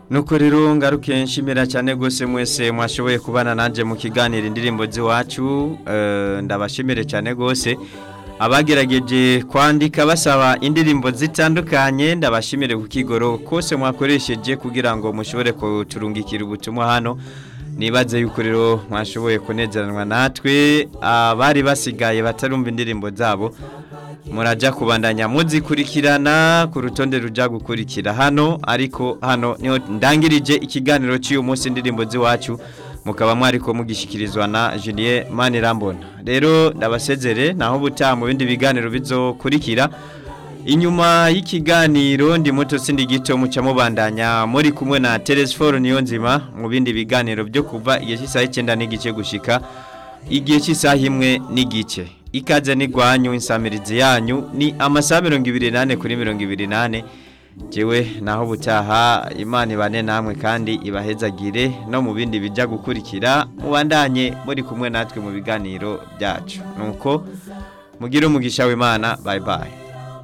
nuko rero ngaruke nshimira cyane rwose mwese mwashoboye kubana nanjye mu kiganiro indirimbo z'iwacu eh, ndabashimire cyane rwose abagerageje kwandika basaba indirimbo zitandukanye ndabashimire ku kigoro kose mwakoresheje kugira ngo mushobore kuturungikira ubutumwa hano nibaze yuko rero mwashoboye kunezeranwa natwe abari basigaye batarumva indirimbo zabo murajya kubandanya muzikurikirana ku rutonde rujya gukurikira hano ariko hano niho ndangirije ikiganiro cy'uyu munsi indirimbo z'iwacu mukaba mwari ko mugishyikirizwa na Julien Manirambona rero ndabasezere naho ubutaha mu bindi biganiro bizokurikira inyuma y'ikiganiro ndi muto sindi gito muca mubandanya muri kumwe na Telesforo niyo nzima mu bindi biganiro byo kuva igihe cy'isaha icyenda n'igice gushika igihe cy'isaha imwe n'igice ikaze n'igwanyu insamirizi yanyu ni amasaha mirongo ibiri n'ane kuri mirongo ibiri n'ane jewe naho ubutaha imana ibane namwe kandi ibahezagire no mu bindi bijya gukurikira mubandanye muri kumwe natwe mu biganiro byacu nuko mugire umugisha w'imana bayi bayi